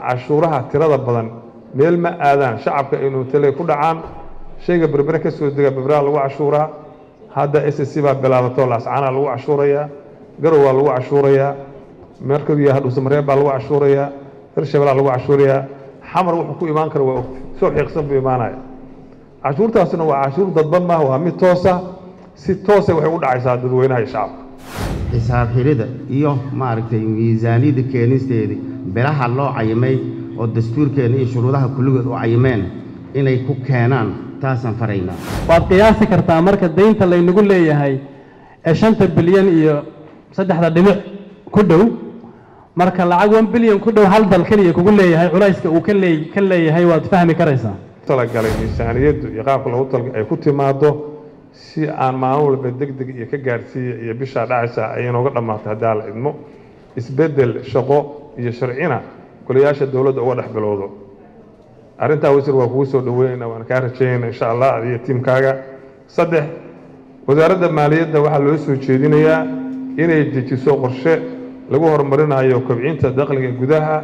cashuuraha tirada badan meel ma aadaan shacabka inuu tale ku dhacaan shayga berbere ka soo dega berberaa lagu cashuuraa hadda s c baa bilaabatoo laascaanaa lagu cashuurayaa garow waa lagu cashuurayaa markadu yaha dhuusamareeb baa lagu cashuurayaa hirshabelaa lagu cashuurayaa xamar wuxuu ku imaan kara waa ogti soo xiiqsan buu imaanaya cashuurtaasna waa cashuur dadban maaha waa mid toosa si toosa waxay u dhacaysaa dadweynaha iyo shacabka xisaab xirida iyo maaragtay miisaaniyadda keenisteedii biraha loo cayimay oo dastuurkeenna iyo shuruudaha kulligood u cayimeen inay ku keenaan taasaan faraynaa waad qiyaasi kartaa marka daynta laynagu leeyahay ee shanta bilyan iyo saddexda dhibic ku dhow marka lacag one bilyan ku dhow hal dal keliya kugu leeyahay culayska uu ka lee ka leeyahay waad fahmi karaysaa talagalay miisaaniyaddu iyo qaabka lagu talga ay ku timaado si aan maalin walba deg deg iyo ka gaadhsiiya iyo bishaa dhacaysa ay inooga dhammaato haddaa la idmo isbeddel shaqo iyo sharcina golayaasha dowladda uga dhex bilowdo arrintaa wasiir waa kugu soo dhaweynayna waan kaa rajaynayna insha allah adiyo tiimkaaga saddex wasaaradda maaliyadda waxaa loo soo jeedinayaa inay dejiso qorshe lagu horumarinayo kobcinta dakhliga gudaha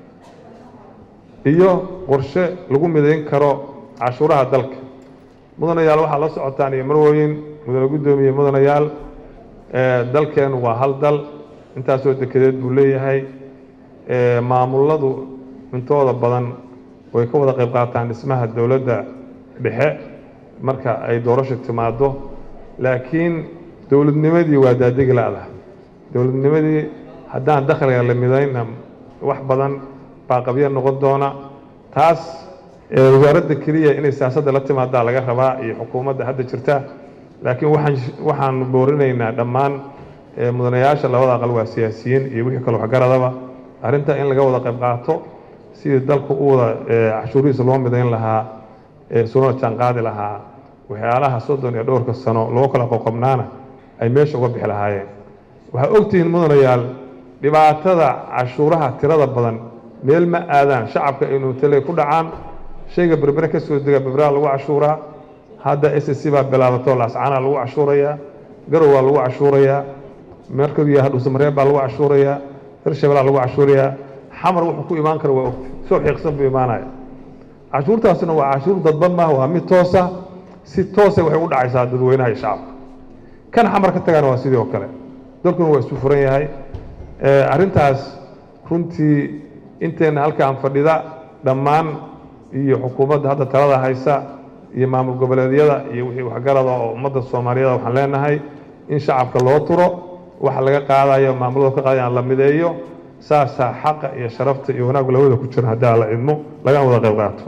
iyo qorshe lagu midayn karo cashuuraha dalka mudanayaal waxaa la socotaan iyo marwooyin mudane guddoomiye mudanayaal dalkeenu waa hal dal intaasoo dekedeed buu leeyahay maamuladu intooda badan way ka wada qayb qaataan dhismaha dowladda dhexe marka ay doorasho timaado laakiin dowladnimadii waa daadegi la-da dowladnimadii haddaan dakhliga la midayna wax badan baa qabya noqon doona taas wasaaradda keliya inay siyaasadda la timaadaa laga rabaa iyo xukuumadda hadda jirta laakiin waxaan waxaanu boorinaynaa dhammaan mudanayaasha labada aqal waa siyaasiyiin iyo wixii kale waxgaradaba arrintaa in laga wada qayb qaato sidii dalku u wada cashuurihiisa loo midayn lahaa suna jaanqaadi lahaa waxyaalaha soddon iyo dhowrka sano loo kala qoqobnaana ay meesha uga bixi lahaayeen waxaa ogtihiin mudanayaal dhibaatada cashuuraha tirada badan meel ma aadaan shacabka inuu tale ku dhacaan shayga berbere ka soo dega berberaa lagu cashuuraa hadda s c baa bilaabatoo laascaanaa lagu cashuurayaa garow waa lagu cashuurayaa markadu yaha dhuusamareeb baa lagu cashuurayaa hirshabelaa lagu cashuurayaa xamar wuxuu ku imaan kara waa ogti soo xiiqsan buu imaanaya cashuurtaasna waa cashuur dadban maaha waa mid toosa si toosa waxay u dhacaysaa dadweynaha iyo shacabka kan xamar ka tagana waa sidii oo kale dalkuna waa isu furan yahay arrintaas runtii inteenna halkaan fadhida dhammaan iyo xukuumadda hadda talada haysa iyo maamul goboleedyada iyo wixii waxgarada oo ummadda soomaaliyada waxaan leenahay in shacabka loo turo waxa laga qaadayo maamulada ka qaadayan la mideeyo saasaa xaqa iyo sharafta iyo wanaaggu labada ku jira haddaa la idmo lagana wada qayb qaato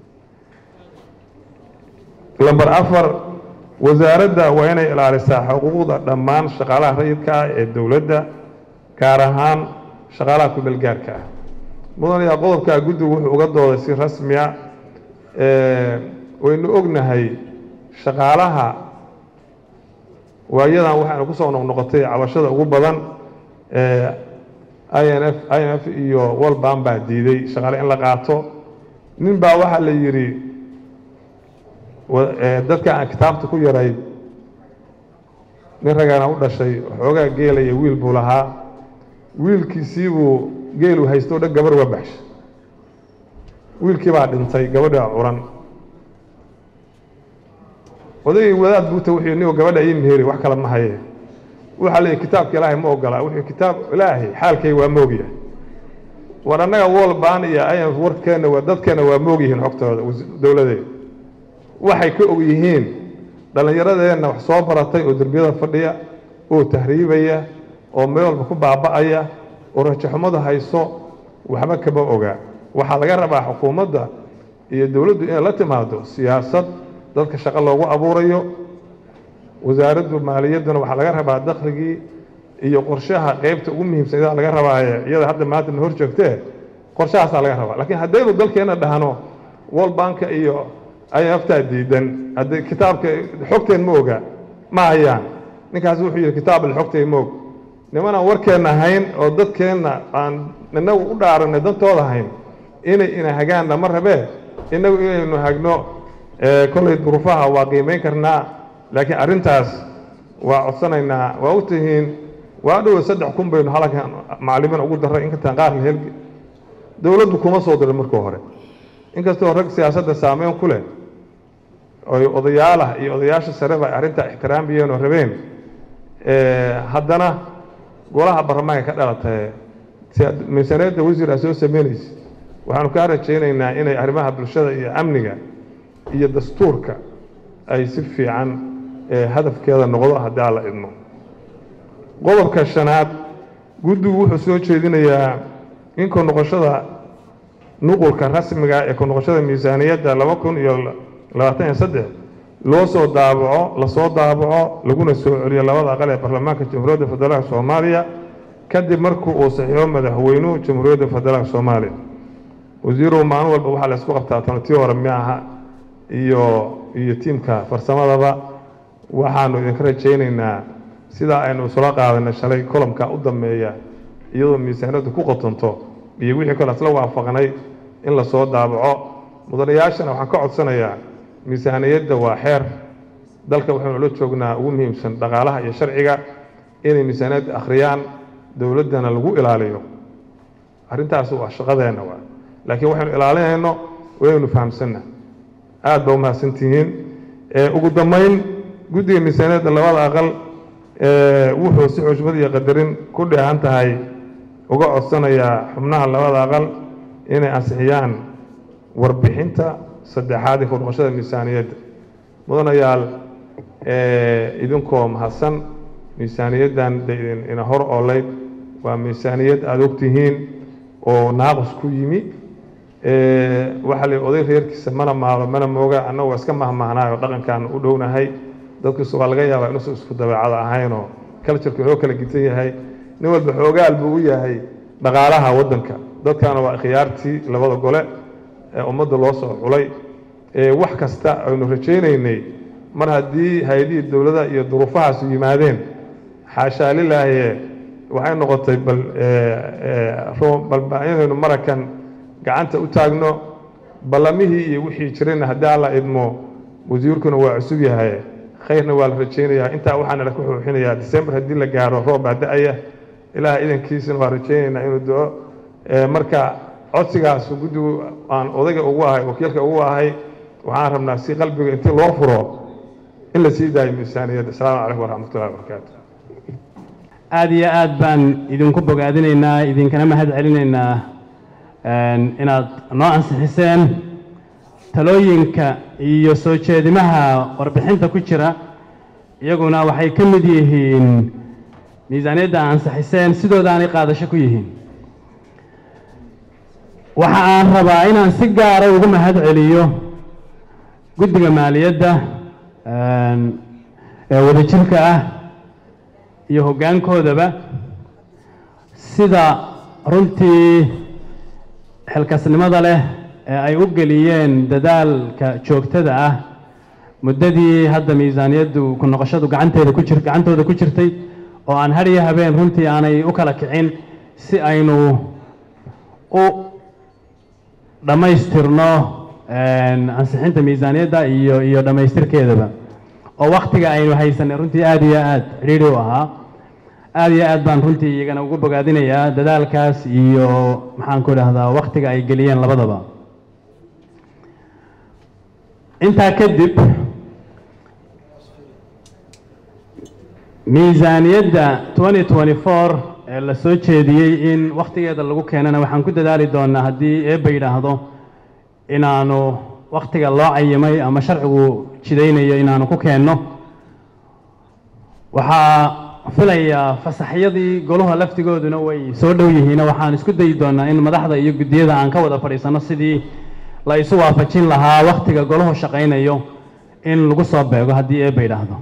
lamber afar wasaaradda waa inay ilaalisaa xuquuqda dhammaan shaqaalaha rayidka ah ee dowladda gaar ahaan shaqaalaha kumeel gaarka ah mudanayaa qodobkaa guddigu wuxuu uga dooday si rasmiya waynu ognahay shaqaalaha waayadan waxaynu kusoo noqnoqotay cabashada ugu badan i n f i n f iyo walban baa diiday shaqaale in la qaato nin baa waxaa la yidhi dadka aan kitaabta ku yaray nin ragana u dhashay xoogaa geelaya wiil buu lahaa wiilkiisiibuu geelu haysto o dhan gabarh uga baxshay wiilkii baa dhintay gabadha curan odaygii wadaad buuta wuxuu nigo gabadha ii meheri wax kale ma haye waxaa leeyahy kitaabka ilaahay ma ogola wuxuu kitaab ilaahay xaalkay waa moogyahay war annaga wolban iyo ayf warkeenna waa dadkeenna waa moog yihiin xogtooda dowladeed waxay ka og yihiin dhallinyaradeenna wax soo baratay oo derbiyada fadhiya oo tahriibaya oo meel walba ku baaba'aya oo rajaxumada hayso waxba kama oga waxaa laga rabaa xukuumadda iyo dowladdu inay la timaado siyaasad dadka shaqo loogu abuurayo wasaaraddu maaliyadduna waxaa laga rabaa dakhligii iyo qorshaha qeybta ugu muhiimsan idaa laga rabaaye iyada hadda maanta na hor joogtee qorshahaasaa laga rabaa laakiin haddaynu dalkeenna dhahno world banka iyo ayaftaa diidan haddii kitaabka xogteen ma oga ma hayaan ninkaas wuxuu yidhi kitaabal xogtay ma og nimanaan warkeenna hayn oo dadkeenna aan inagu u dhaaranay dantooda hayn inay ina hagaanna ma rabee innagu inaynu hagno kollay duruufaha waa qiimayn karnaa laakiin arrintaas waa codsanaynaa waa u tihiin waa dhowa saddex kun baynu halkan macalimiin ugu darray inkataan qaarna hel dowladdu kuma soo dirin markii hore inkastoo rag siyaasadda saameyn ku leh oy odayaalah iyo odayaasha sareba ay arrintaa ixtiraamiyeen oo rabeen haddana golaha baarlamaanka ka dhalatay miisaaniyadda wasiir aa soo sameynaysa waxaanu kaa rajaynaynaa inay arrimaha bulshada iyo amniga iyo dastuurka ay si fiican hadafkeeda noqdo haddii aan la idmo qodobka shanaad guddigu wuxuu soo jeedinayaa in ku noqoshada nuqulka rasmiga ee ku noqoshada miisaaniyadda laba kun iyo labaatan iyo saddex loo soo daabaco lasoo daabaco laguna soo celiyo labada aqal ee baarlamaanka jamhuuriyadda federaalka soomaaliya kadib markii uu saxiixo madaxweynuhu jamhuuriyadda federaalka soomaaliya wasiiruhu maalin walba waxaa la isku qabtaa tanatii hore miaha iyo iyo tiimka farsamadaba waxaanu idinka rajaynaynaa sidaa aynu isula qaadanay shalay kolomka u dambeeya iyadoo miisaaniyaddu ku qotonto iyo wixii kale isla waafaqnay in lasoo daabaco mudanayaashana waxaan ka codsanayaa miisaaniyadda waa xeer dalka waxaynu la joognaa ugu muhiimsan dhaqaalaha iyo sharciga inay miisaaniyadda akhriyaan dowladdana lagu ilaaliyo arrintaas waa shaqadeenna waa laakiin waxaynu ilaalinayno waynu fahamsanna aad ba umahadsantihiin ugu dambayn guddiga miisaaniyadda labada aqal wuxuu si xushmad iyo qadarin ku dheehan tahay uga codsanayaa xubnaha labada aqal inay ansixiyaan warbixinta saddexaad ee ku noqoshada miisaaniyadda mudanayaal idinkoo mahadsan miisaaniyaddan de ina hor oolayd waa miisaaniyad aada ogtihiin oo naaqus ku yimi waxaa la oday reerkiisa mana maalo mana mooga annagu waa iska mahmahnaayoo dhaqankaan u dhownahay dadkiisu waa laga yaabaa inuusan isku dabeecada ahaynoo culturku inoo kala gitan yahay nin walba xoogaal buu u yahay dhaqaalaha waddanka dadkaana waa khiyaartii labada gole ee ummadda loo soo culay wax kasta aynu rajaynaynay mar haddii hay-adihii dowladaha iyo duruufahaasu yimaadeen xaashaa lilaahiye waxay noqotay bal bal inaynu marakan gacanta u taagno ballamihii iyo wixii jirayna haddii alla idmo wasiirkuna waa cusub yahay khayrna waa la rajaynayaa intaa waxaana la ku xuuxinayaa december haddii la gaaro roob baa da-aya ilaah idankiisana waa rajaynaynaa inuu do marka codsigaas guddigu aan odayga ugu ahay wakiilka ugu ahay waxaan rabnaa si qalbiga intii loo furo in la sii daayo miisaaniyadda asalaamu calaykum waraxmatullahi wabarakaatu aada iyo aad baan idinku bogaadinaynaa idinkana mahad celinaynaa inaad noo ansixiseen talooyinka iyo soo jeedimaha warbixinta ku jira iyaguna waxay ka mid yihiin miisaaniyadda ansixiseen sidoodaanay qaadasho ku yihiin waxa aan rabaa inaan si gaara ugu mahad celiyo guddiga maaliyadda ee wadajirka ah iyo hoggaankoodaba sida runtii xilkasnimada leh ee ay u geliyeen dadaalka joogtada ah muddadii hadda miisaaniyaddu ku noqoshadu gacanteeda ku jir gacantooda ku jirtay oo aan har iyo habeen runtii aanay u kala kicin si aynu u dhammaystirno ansixinta miisaaniyadda iyo iyo dhammaystirkeedaba oo waktiga aynu haysanay runtii aada iyo aada cidhiidhi u ahaa aada iyo aad baan runtii iyagana ugu bogaadinayaa dadaalkaas iyo maxaan ku idhahdaa waktiga ay geliyeen labadaba intaa kadib miisaaniyadda twenty twenty four ee la soo jeediyey in wakhtigeeda lagu keenana waxaan ku dadaali doonaa haddii eebba yidhaahdo inaanu wakhtiga loo cayimay ama sharcigu jidaynayo inaanu ku keenno waxaa filayaa fasaxyadii golaha laftigooduna way soo dhow yihiin waxaan isku dayi doonaa in madaxda iyo guddiyada aan ka wada fadhiisano sidii la isu waafajin lahaa wakhtiga golahu shaqaynayo in lagu soo beego haddii eebba yidhaahdo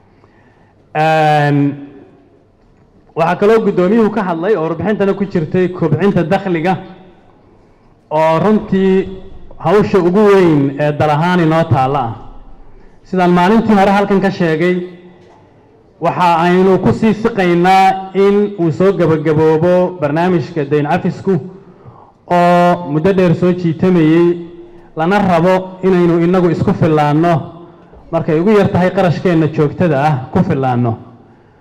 waxaa kaloo guddoomiyuhu ka hadlay oo warbixintana ku jirtay kobcinta dakhliga oo runtii hawsha ugu weyn ee dal ahaan inoo taalla ah sidaan maalintii hore halkan ka sheegay waxa aynu ku sii siqaynaa in uu soo gebagaboobo barnaamijka dayn cafisku oo muddo dheer soo jiitamayey lana rabo inaynu inagu isku fillaanno markay ugu yar tahay qarashkeenna joogtada ah ku fillaanno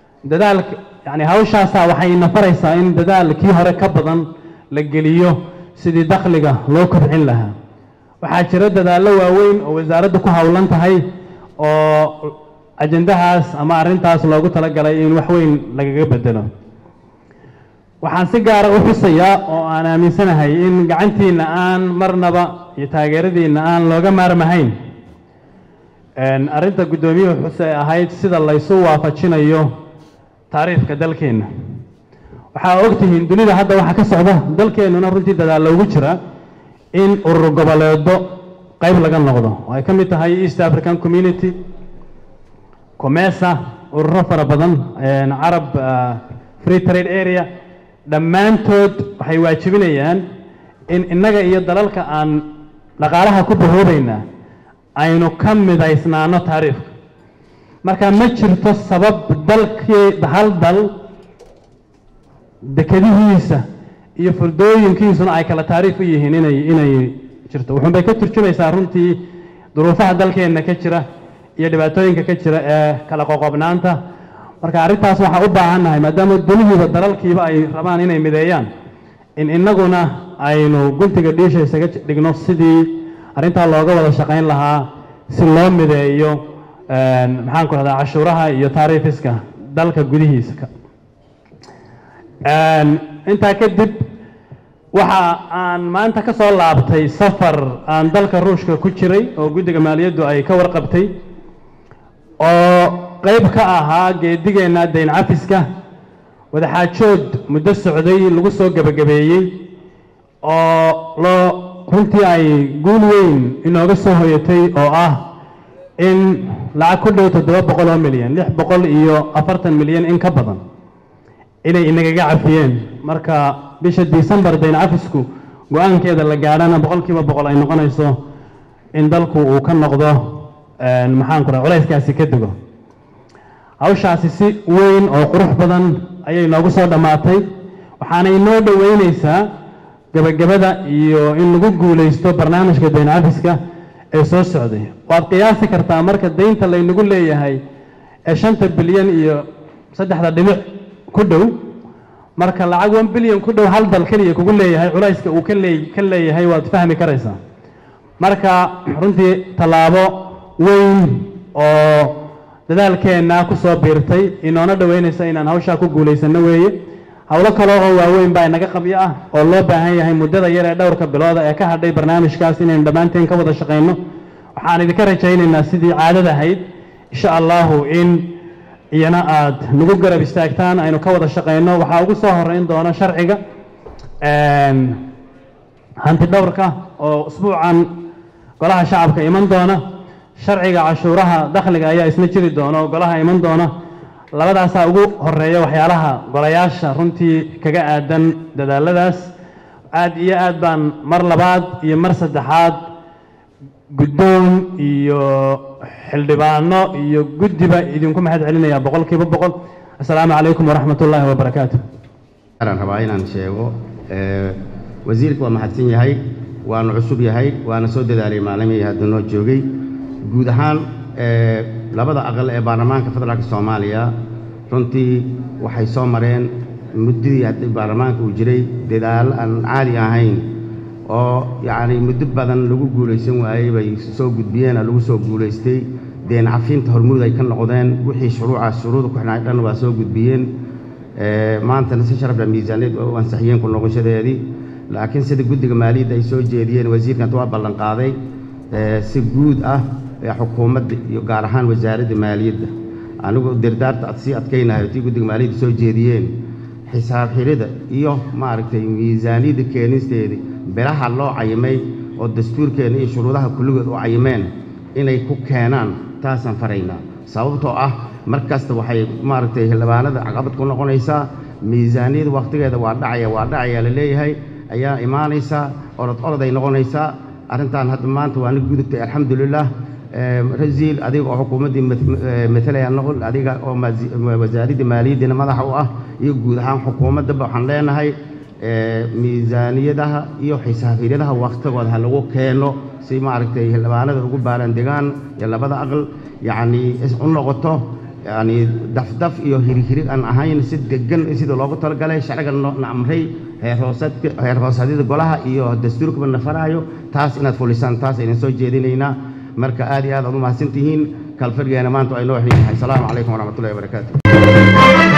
dadaalka yacni hawshaasaa waxay nafaraysaa in dadaalkii hore ka badan la geliyo sidii dakhliga loo kobcin lahaa waxaa jira dadaallo waaweyn oo wasaaraddu ku howlan tahay oo ajendahaas ama arrintaas loogu talagalay in wax weyn lagaga bedelo waxaan si gaara u xusayaa oo aan aaminsanahay in gacantiinna aan marnaba iyo taageeradiinna aan looga maarmahayn arrinta guddoomiyuhu xuse ee ahayd sida laysu waafajinayo taariifka dalkeenna waxaa ogtihiin dunida hadda waxaa ka socda dalkeennuna runtii dadaal loogu jira in urur goboleedo qayb laga noqdo oo ay ka mid tahay east african community comesa ururo fara badan carab free trade area dhammaantood waxay waajibinayaan in innaga iyo dalalka aan dhaqaalaha ku bahoobaynaa aynu ka midaysnaano taariifka marka ma jirto sabab dalkii hal dal dekadihiisa iyo furdooyinkiisuna ay kala taariif u yihiin inay inay jirto wuxuun bay ka turjumaysaa runtii duruufaha dalkeenna ka jira iyo dhibaatooyinka ka jira ee kala qoqobnaanta marka arrintaas waxaa u baahannahay maadaama dunihiiba dalalkiiba ay rabaan inay mideeyaan in innaguna aynu guntiga dhiisha isaga dhigno sidii arrintaa looga wada shaqayn lahaa si loo mideeyo maxaan ku rahdaa cashuuraha iyo taariifiska dalka gudihiisa intaa kadib waxa aan maanta ka soo laabtay safar aan dalka ruushka ku jiray oo guddiga maaliyaddu ay ka warqabtay oo qayb ka ahaa geedigeenna dayn cafiska wadaxaajood muddo socday lagu soo gebagabeeyey oo loo runtii ay guul weyn inooga soo hoyatay oo ah in lacag ku dhow toddoba boqol oo milyan lix boqol iyo afartan milyan in ka badan inay inagaga cafiyeen marka bisha decembar dayn cafisku go-aankeeda la gaadhana boqol kiiba boqol ay noqonayso in dalku uu ka noqdo maxaan ku raha culayskaasi ka dego hawshaasi si weyn oo qurux badan ayay noogu soo dhammaatay waxaana inoo dhoweyneysaa gebagabada iyo in lagu guulaysto barnaamijka dayn cafiska ee soo socday waad qiyaasi kartaa marka daynta laynagu leeyahay ee shanta bilyan iyo saddexda dhibic ku dhow marka lacag one bilyan ku dhow hal dal keliya kugu leeyahay culayska uu ka lee ka leeyahay waad fahmi karaysaa marka runtii tallaabo weyn oo dadaalkeenna ku soo biirtay inoona dhoweynaysa inaan hawshaa ku guulaysano weeye howlo kale oo waaweyn baa inaga qabyo ah oo loo baahan yahay muddada yar ee dhowrka bilooda ee ka hadhay barnaamijkaas inaynu dhammaanteen ka wada shaqayno waxaan idinka rajaynaynaa sidii caadada ahayd insha allahu in iyana aad nagu garab istaagtaan aynu ka wada shaqayno waxaa ugu soo horeyn doona sharciga hanti dhowrka oo usbuucan golaha shacabka iman doona sharciga cashuuraha dakhliga ayaa isna jiri doona oo golaha iman doona labadaasaa ugu horeeya waxyaalaha golayaasha runtii kaga aadan dadaaladaas aad iyo aad baan mar labaad iyo mar saddexaad guddoon iyo xildhibaano iyo guddiba idinku mahad celinaya boqol kiiba boqol assalaamu calaykum waraxmat ullaahi wabarakaatu aan rabaa inaan sheego wasiirka waa mahadsan yahay waanu cusub yahay waana soo dadaalay maalmihii hadda noo joogay guud ahaan labada aqal ee baarlamaanka federaalka soomaaliya runtii waxay soo mareen muddadii haddii baarlamaanka uu jiray dadaallo aan caadi ahayn oo yacni muddo badan lagu guulaysan waayey bay soo gudbiyeen oo lagu soo guulaystay deen cafinta hormuud ay ka noqdeen wixii shuruucaas shuruuda ku xidhnaa dhan waa soo gudbiyeen maantana si sharafla miisaaniyad u ansixiyeen ku noqoshadeedii laakiin sida guddiga maaliyadda ay soo jeediyeen wasiirkan waa ballan qaaday si guud ah xukuumadda iyo gaar ahaan wasaaradda maaliyadda anigu dirdaarta ad sii adkaynahay tii guddiga maaliyadda soo jeediyeen xisaab xirida iyo maaragtay miisaaniyadda keenisteedii bilaha loo cayimay oo dastuurkeenna iyo shuruudaha kulligood u cayimeen inay ku keenaan taasaan faraynaa sababtoo ah mar kasta waxay maaragtay xildhibaanada caqabad ku noqonaysaa miisaaniyada wakhtigeeda waa dhacaya waa dhacaya la leeyahay ayaa imaanaysaa orod orod ay noqonaysaa arrintan hadda maanta waa nig gudubtay alxamdulilah rasiil adiga oo xukuumaddii matalaya noqon adiga oo wasaaradda maaliyaddina madaxa u ah iyo guud ahaan xukuumaddaba waxaan leenahay miisaaniyadaha iyo xisaabiyadaha waktigooda ha lagu keeno si maaragtay xildhibaanada ugu baaran degaan iyo labada aqal yacnii u noqoto yani dafdaf iyo hirhirig aan ahayn si degan sida loogu talagalay sharciga na amray heer hoosaadka heer hoosadyada golaha iyo dastuurkaba na faraayo taas inaad fulisaan taas aynan soo jeedinaynaa marka aad iyo aad aad u mahadsantihiin kalfadhigeena maanta ay noo xiin yahay asalaamu calaykum waraxmatullahi wabarakaatu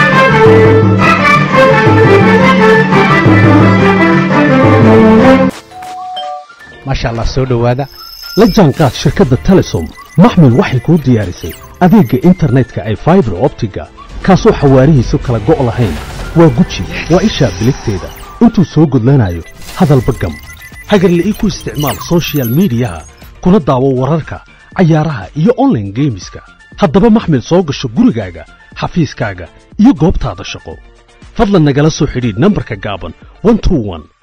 maasha allah soo dhowaada la jaanqaad shirkadda telesom maxmil waxay kuu diyaarisay adeegga internetka ay faibar optiga kaasoo xawaarihiisu kala go' lahayn waa guji waa ishaa biligteeda intuu soo gudlanayo hadalba gam hagarla'ii ku isticmaal soshiyal miidiyaha kuna daawo wararka cayaaraha iyo onlaine geemiska haddaba maxmil soo gasho gurigaaga xafiiskaaga iyo goobtaada shaqo fadlan nagala soo xidhiidh nambarka gaaban